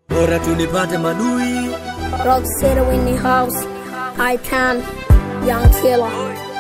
bora tunipate madui Rock City Winnie House, I can, Young Killer.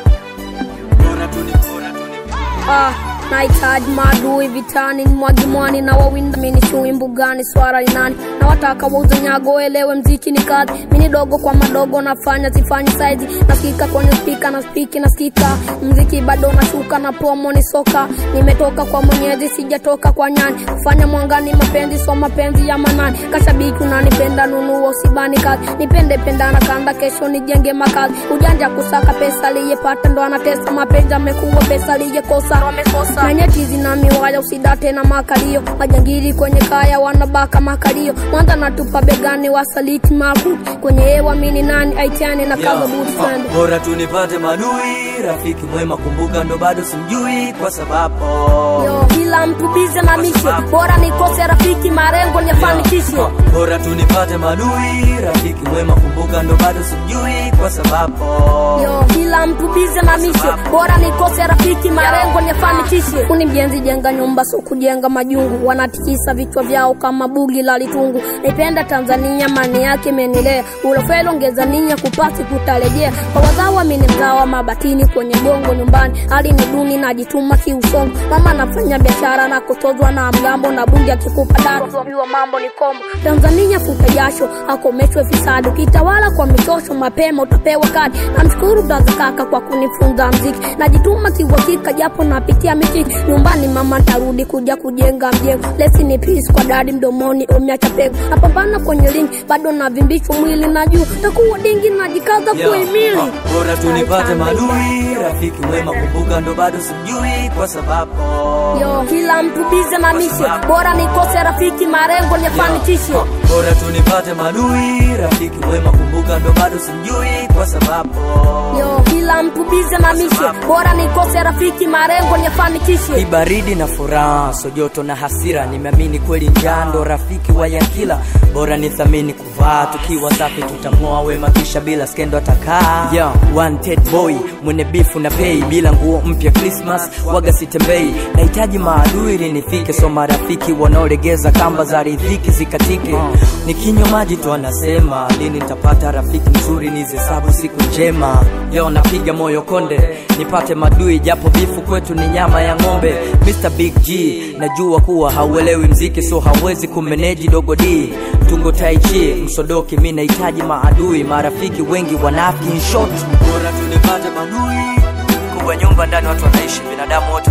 bora tuni bora tuni Ah, nahitaji maadui vitani, mwagi mwani na wawinda mini chui mbugani, swara ni nani na wataka wauze nyago, elewe mziki ni kazi, mini dogo kwa madogo nafanya sifanyi saizi, nasikika kwenye spika na spiki nasikika, mziki bado nashuka na promo ni soka, nimetoka kwa mwenyezi sijatoka kwa nyani, kufanya mwangani mapenzi so mapenzi ya manani, kashabiki unanipenda nunua usibani kazi, nipende penda na kanda, kesho nijenge makazi, ujanja kusaka pesa aliyepata ndo anatesa, mapenzi amekuwa pesa aliyekosa wamekosa, na nyeti zina miwaya usidate na makalio, majangili kwenye kaya wanabaka makalio, mwanza natupa begani wasaliti makuti, kwenye hewa mini nani aitiane na kaza buti sande bora tunipate madui rafiki mwema kumbuka ndo bado simjui kwa sababu Yo, kila mtu bize na mishe, bora nikose rafiki, marengo niyafanikishe. bora tunipate madui rafiki mwema kumbuka ndo bado simjui kwa sababu Yo, kila mtu bize na mishe, bora nikose rafiki, marengo niyafanikishe. Kuni mjenzi jenga nyumba, so kujenga majungu, wanatikisa vichwa vyao kama bugi la litungu. Naipenda Tanzania, mani yake imenilea, ulofelo ongeza nia, kupasi kutarejea. Kwa wazawa mini mzawa, mabatini kwenye gongo nyumbani, hali ni duni, najituma kiusongo. Mama nafanya biashara na kutozwa na mgambo, na bunge akikupa dara, jua mambo ni kombo. Tanzania futa jasho, akomeshwe fisadi, ukitawala kwa michosho, mapema utapewa kadi. Namshukuru braza kaka kwa kunifunza mziki, najituma kiuhakika, japo napitia mitiki. Nyumbani mama tarudi kuja kujenga mjengo, lesi ni peace kwa dadi mdomoni, umeacha pengo. Napambana kwenye lingi, bado navimbishwa mwili na juu, takuwa dingi, najikaza Yo, kuhimili. ah, bora tunipate madui rafiki mwema kumbuka ndo bado simjui kwa sababu Yo, kila mtu bize na mishe, bora nikose rafiki, marengo niyafanikishe. bora tunipate madui rafiki mwema kumbuka ndo bado simjui kwa sababu Yo, kila mtu bize na mishe, bora nikose rafiki, marengo niyafanikishe. Kibaridi na furaha, so joto na hasira, nimeamini kweli njaa ndo rafiki wa yakila. Bora nithamini kuvaa, tukiwa safi tutamng'oa wema, kisha bila skendo atakaa. Yeah, wanted boy mwenye bifu na pei, bila nguo mpya Christmas waga sitembei. Nahitaji maadui ili nifike, so marafiki wanaolegeza kamba za riziki zikatike. Nikinywa maji tu anasema lini nitapata rafiki mzuri, nizihesabu siku njema. Leo napiga moyo konde, nipate madui japo bifu kwetu ni nyama ya ng'ombe. Mr Big G, najua kuwa hauelewi mziki, so hauwezi kumeneji dogo D. Tungo taichi msodoki, mi nahitaji maadui, marafiki wengi wanafiki in short. bora tunipate madui Kubwa nyumba ndani watu wanaishi, binadamu wote